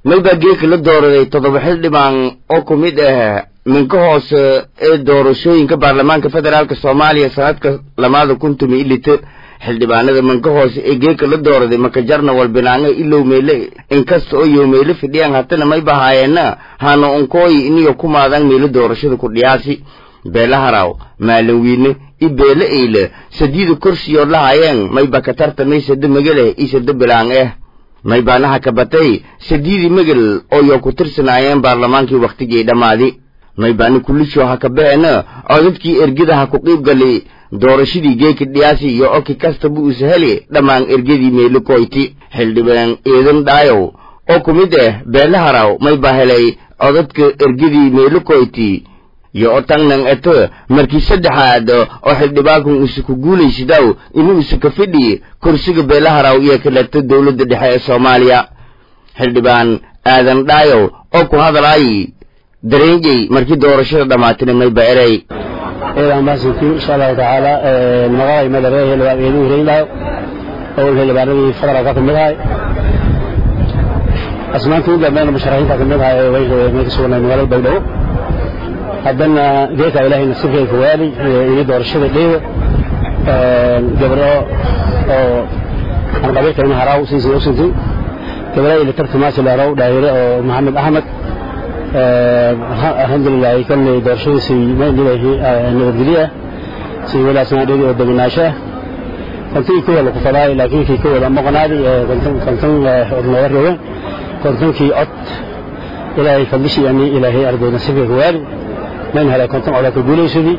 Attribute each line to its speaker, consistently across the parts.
Speaker 1: maybaa geeka la dooraday toddoba xildhibaan oo ku mid ah minka hoose ee doorashooyinka baarlamaanka federaalk soomaaliya sanadka lamaada kun tumi ilita xildhibaanada minka hoose ee geeka la dooraday makajarna walbinaanga ilow meyle inkasta oo yo meyle fidhiyaan hatana may bahaayeena hana unkooyi iniyo ku maadaan meelo doorashada ku dhiyaasi beela haraw maalin wiine i beele eyle sadiida kursiyood lahayeen mayba ka tartamay sada megeleh i sada bilaang eh may baanaha ka batay sadiidii megel oo yo ku tirsanaayeen baarlamaankii wakhtigii dhammaadi may baani kulisho ha ka baxeena codadkii ergada ha ku qiib galay doorashadii geeka dhiyaasi iyo oki kastaba usa heli dhammaan ergadii meelo koyti xildhibaan eedan dhaayow oo ku mid ah beele haraw may baa helay codadka ergadii meelo koyti yo o tangnan eto markii saddexaad oo xildhibaankan usa ku guulaysidaw inuu isa ka fidhi kursiga beelaharaw iyo kaleeto dowladda dhexe ee soomaaliya xildhibaan aadan dhaayow oo ku hadalay dareenjey markii doorashada dhammaatina mayba erey
Speaker 2: eedan maasintii insha allahu tacaala magacay madare xildhibaan eedu hireynaayo oo xildhibaanadii federaalka ka mid ahay asmaantii dhameen musharaxiinta ka mid ahay ee may ka sugnay magaalada baydhabo haddana geeka ilaahay nasiibkayka waali ini doorashada dheewa gabro oo aan qabiilkayna haraaw siisay usintay gabra ila tartamaasi laaraw dhaayire oo maxamed axmed alxamdulilah kolley doorashadiisii nabadgelyo ah si walaasna dheedi oo deganaasho ah kontonkii kuwa laku fadaay laakiin kii kuwada maqnaadi konton nooga roogeen kontonkii cod ilaahay fadlishii ani ilaahay arday nasiibkayka waali من هلا كنت على كقولي سدي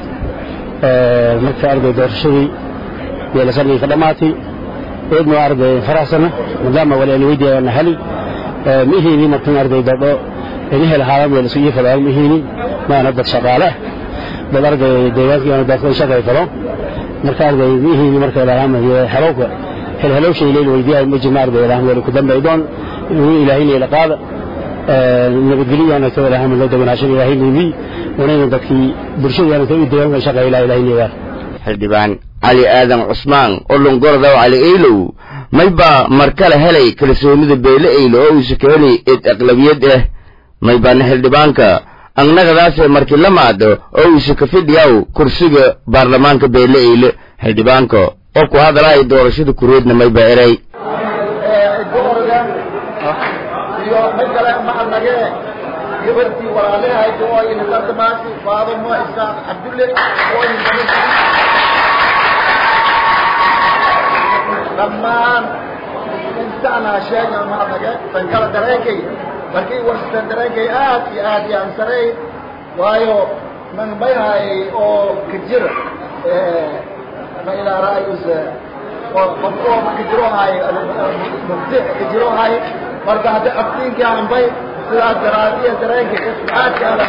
Speaker 2: مركز أرض دورشدي يلسني خدماتي ابن أرض فراسنا مدام ولا الويدي أنا هلي مهيني مركز أرض دورو إنه الحرام ولا سوي فلا مهيني ما نبت شغالة بدرج ديوان كي أنا داخل شغال فلو مركز أرض مهيني مركز الحرام هي حلوك هل هلو شيء ليل ويدي مجمع أرض الحرام ولا كدم بيدون إلهي لقاد nabadgelyaana ka wada hamil loo deganaashan ilaahay nimi wanayna dadkii bulshadaana ka deegaanka shaqeeya ilaa ilaahay neeyaa
Speaker 1: xildhibaan cali aadan cusmaan oo longoradaw cali eylow mayba mar kale helay kalsoonida beele eylo oo uusa ka helay eed aqlabiyad ah maybaana xildhibaanka annagadaasee markii la maado oo uusa ka fidhiyaw kursiga baarlamaanka beele eyle xildhibaanka oo ku hadalaya doorashada kureedna mayba erey
Speaker 3: iyo mid kale maxalnage gabartii walaalahayd oo ayna tartamaasi faadamo isaaq cabdulle oo dhammaan intaanaa sheegna maxalnage tan kale dareenkay markii warsitan dareenkay aad iyo aad iyo aan sareey waayo man mayhaayay oo ka jira ma ilaa ra'yuse qof oo ka jirohaay mubdi ka jirohaay marka hadda aftiinkii aanbay sidaas daraadiya dareenka aadka adag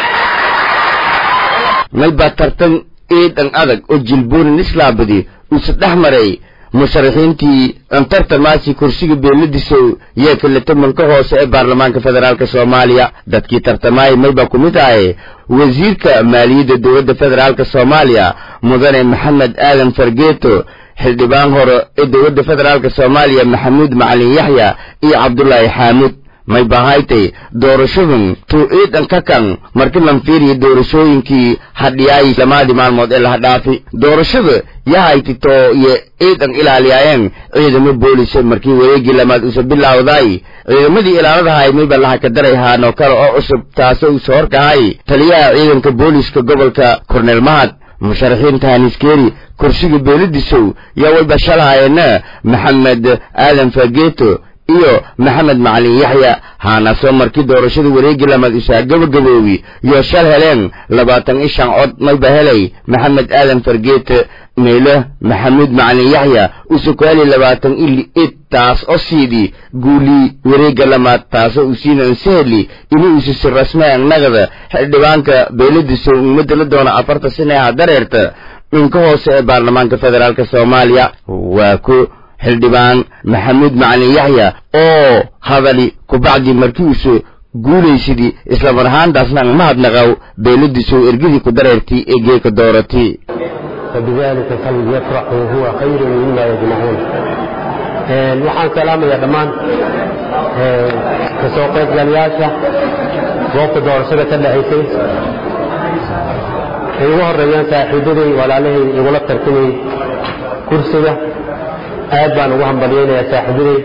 Speaker 1: mayba tartan eedan adag oo jilboonin islaabadi uuse dhex maray musharaxiintii antartamaasi kursiga beeladiiso yee kaleta manka hoose ee baarlamaanka federaalk soomaaliya dadkii tartamaayay mayba ku mid ahay wasiirka maaliyadda dowladda federaalk soomaaliya mudane maxamed aadan fargeeto xildhibaan hore ee dowladda federaalk soomaaliya maxamuud macalin yaxya iyo cabdulaahi xaamuud may bahaytay doorashadun tuu ciidan ka kan marki lan fiiriya doorashooyinkii hadhiyaay lamaadii maalmood ee laha dhaafi doorashada yahayti-too iyo ciidan ilaaliyaayeen ciidamo boolise markii wareegii lamaad usa bilaawdaay ciidamadii ilaaladahay mayba laha ka daray haanoo kale oo cusub taasoo usa horkahay taliyaha ciidanka booliska gobolka korneel mahad musharaxiinta haniskeri kursiga beeladiisow yaa wayba shalahayeena maxamed aadan fageeto iyo maxamed macalin yaxya haanasoo markii doorashada wareegii lamaad isaa gabagaboobi iyo shal heleen labaatan i shan cod mayba helay maxamed aadan fargeete meelo maxamuud macalin yaxya usa ku helay labaatan ili id taas oo siidii guulii wareegga lamaad taasoo usiina ansaheli inuu isisi rasme annagada xildhibaanka beeladiiso ummadda la doona afarta sinaha dareerta dhinka hoose ee baarlamaanka federaalk soomaaliya waa ku xildhibaan maxamuud macalin yaxya oo hadali kubacdi markii uuse guulaysidii islamar ahaantaasna ang mahadnaqaw beeladiiso ergadii ku dareertii ee geeka dooratii
Speaker 2: فبذلك فليفرحوا هو خير مما يجمعون waxaan salaamayaa dhammaan kasoo qaybgalayaasha goobta doorashada ka dhacaysay ay ugu horeeyaan saaxiibaday walaalahay igula tartamay kursiga aad baan ugu hambalyaynayaa saaxiibaday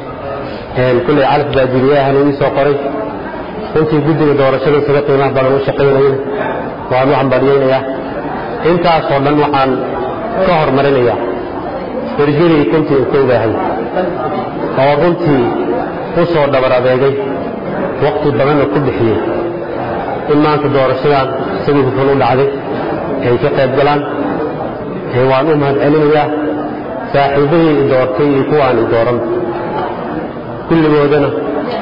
Speaker 2: kulley calaf baa jiriyahan ii soo qoray runtii guddiga doorashada isaga qiimaha badan u shaqaynayay waan u hambalyaynayaa intaasoo dhan waxaan ka hormarinayaa ergadii kuntii u koogahay oo runtii u soo dhabar adeegay waqti badanna ku bixiyey in maanta doorashadan sidii hufan u dhacday ay ka qayb galaan waan u mahad celinayaa saaxiibadii i doortay iyo kuwaan i dooran kulligoodana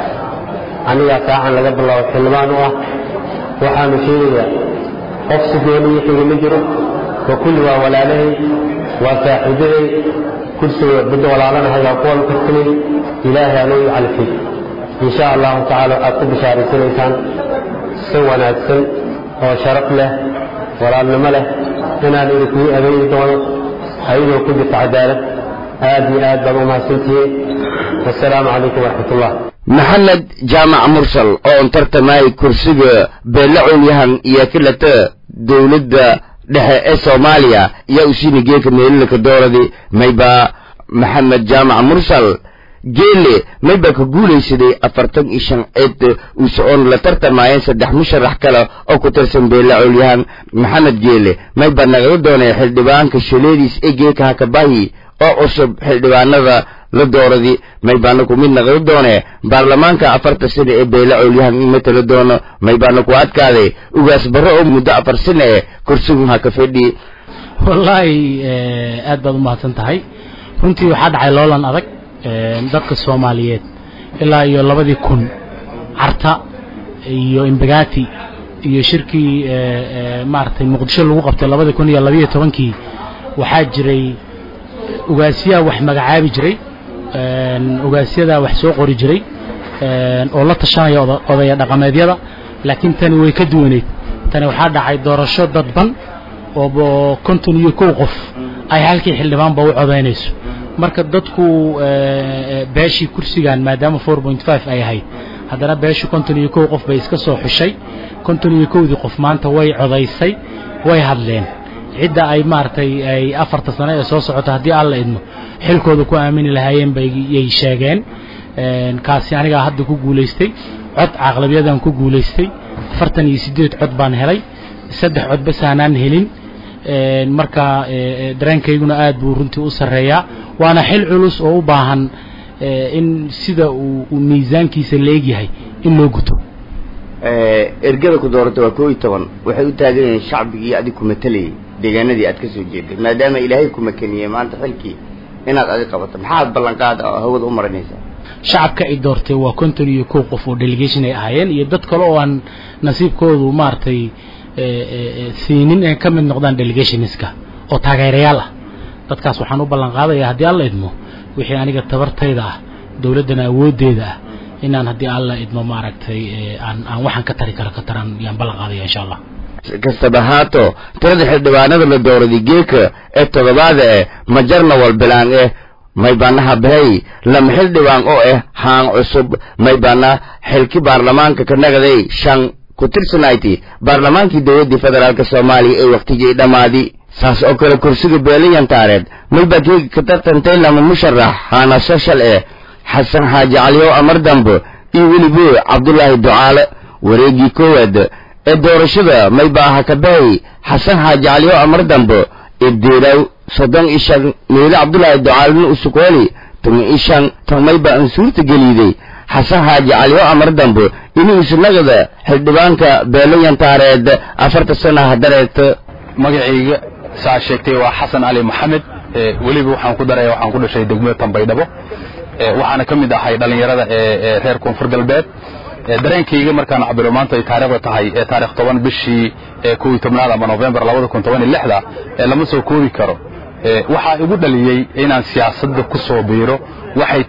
Speaker 2: anigaa saacan laga bilaabo xildhibaan u ah waxaanu sheegayaa qof si gooni ii xiga ma jiro wa kulli waa walaalahay waa saaxiibaday kursiga badda walaalanahay waa kuwan tartamay ilaahay anuu i calfay in sha allahu tacaala waxaad ku bishaaraysanaysaan si wanaagsan oo sharaf leh walaalnimo leh inaan idinkugu adeegi doono ayadoo ku jirta cadaalad aad iyo aad baad u mahadsantihiin wasalaamu calaykum waraxmat ullah
Speaker 1: maxamed jaamac mursal oo tartamay kursiga beelle colyahan iyo kilata dowladda dhexe ee soomaaliya yaa usiina geeka meelilaka dooradi mayba maxamed jaamac mursal geele mayba ka guulaysaday afartan iyo shan cid uuse oon la tartamaayeen saddex musharax kale oo ku tirsan beelle colyahan maxamed geele mayba nagala doonay xildhibaanka shaleediis ee geeka hakabahi oo cusub xildhibaanada la dooradi maybaana ku mid naqli doone baarlamaanka afarta sane ee beele colyahan in matala doono maybaana ku adkaaday ugaas barre oo muddo afar sane ee kursigun ha ka fadhi
Speaker 4: wallaahi aad baad u mahadsan tahay runtii waxaa dhacay loolan adag dadka soomaaliyeed ilaa iyo labadii kun carta iyo imbagati iyo shirkii maaragtay muqdisho lagu qabtay labadii kun iyo labiyo tobankii waxaa jiray ugaasyaha wax magacaabi jiray ugaasyadaa wax soo qori jiray oo la tashanaya odaya dhaqameedyada laakiin tani way ka duwaneyd tani waxaa dhacay doorasho dadban oo konton iyo kow qof ay halkii xildhibaanba u codaynayso marka dadku beeshii kursigan maadaama four point five ay ahayd haddana beeshu konton iyo kow qof bay iska soo xushay konton iyo kowdii qof maanta way codaysay way hadleen cidda ay maaragtay ay afarta sano ee soo socota haddii alla idmo xilkooda ku aamini lahaayeen bayay sheegeen kaasi anigaa hadda ku guulaystay cod caqlabiyadan ku guulaystay afartan iyo siddeed cod baan helay saddex cod bas aanaan helin marka dareenkayguna aad buu runtii u sarreeyaa waana xil culus oo u baahan in sida uu miisaankiisa leegyahay in loo guto
Speaker 1: ergada ku doorata waa koo iyo toban waxay u taagan yihiin shacbigii adig ku matalayay deegaanadii aad ka soo jeeday maadaama ilaahay ku makaniyey maanta xilkii inaad adig qabato maxaad ballanqaad hawada u marinaysaa
Speaker 4: shacabka ay doortay waa konton iyo kow qof oo delegation ay ahaayeen iyo dad kale oo aan nasiibkoodu maaragtay siinin ay ka mid noqdaan delegationska oo taageerayaal ah dadkaas waxaan u ballan qaadayaa haddii alla idmo wixii aniga tabartayda ah dowladdana awooddeeda ah inaan haddii alla idmo maaragtay aan aan waxaan ka tari karo ka taran yaan ballan qaadaya insha allah
Speaker 1: kastaba haato tirada xildhibaanada la dooraday geeka ee toddobaada eh majarna walbilaan eh maybaanaha bahey lama xildhibaan oo ah haan cusub maybaana xilki baarlamaanka ka nagaday shan ku tirsanayti baarlamaankii dowladdii federaalk soomaaliya ee wakhtigii dhammaadi saas oo kale kursiga beeliyantaareed maybaa geega ka tartantay lama musharax haana soshal eh xasan xaaji caliyow amar dambe iyo welibo cabdulaahi ducaale wareegii koowaad ee doorashada maybaaha ka bahay xasan xaaji caliyow amar dambe ibdiiraw soddon iyo shan meele cabdulaahi ducaalena usukooli tuma iyo shan tan maybaa aan suurta geliiday xasan xaaji caliyow amar dambe inuu isnagada xildhibaanka beelayantaareed afarta sanaha dareerta
Speaker 5: magacayga saa sheegtay waa xasan cali maxamed weliba waxaan ku daraya waxaan ku dhashay degmada tambaydhabo waxaana ka mid ahay dhallinyarada ee reer koonfur galbeed dareenkayga markaan cabilo maanta ay taariikhda tahay ee taarikh toban bishii kow iyo tobnaad ama novembar labada kun toban iyo lixda lama soo koobi karo waxaa igu dhaliyey inaan siyaasadda ku soo biiro waxay tahay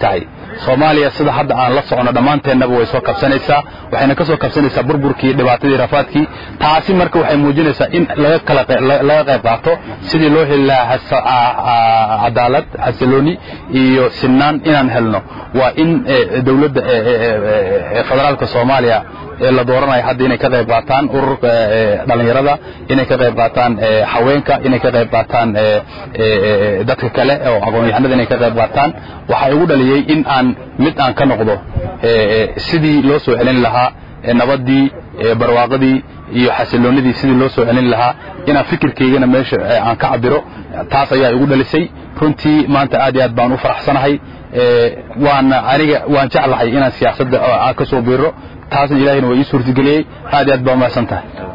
Speaker 5: soomaaliya sida hadda aan la socono dhammaanteennaba way soo kabsanaysaa waxayna ka soo kabsanaysaa burburkii dhibaatadii rafaadkii taasi marka waxay muujinaysaa in laga kala laga qayb qaato sidii loo heli lahaa cadaalad xasilooni iyo sinaan inaan helno waa in dowladda federaalka soomaaliya ee la dooranayo hadda inay ka qayb qaataan ururka dhallinyarada inay ka qayb qaataan haweenka inay ka qayb qaataan dadka kale oo aqoon-yahanada inay ka qayb qaataan waxaa igu dhaliyey in aan mid aan ka noqdo sidii loo soo celin lahaa nabadii barwaaqadii iyo xasiloonidii sidii loo soo celin lahaa inaan fikirkaygana meesha aan ka cabiro taas ayaa igu dhalisay runtii maanta aad iyo aad baan u faraxsanahay waana aniga waan jeclahay inaan siyaasadda ka soo biiro taasna ilaahayna waa ii suurtageliyey aad iyo aad baa umahadsan tahay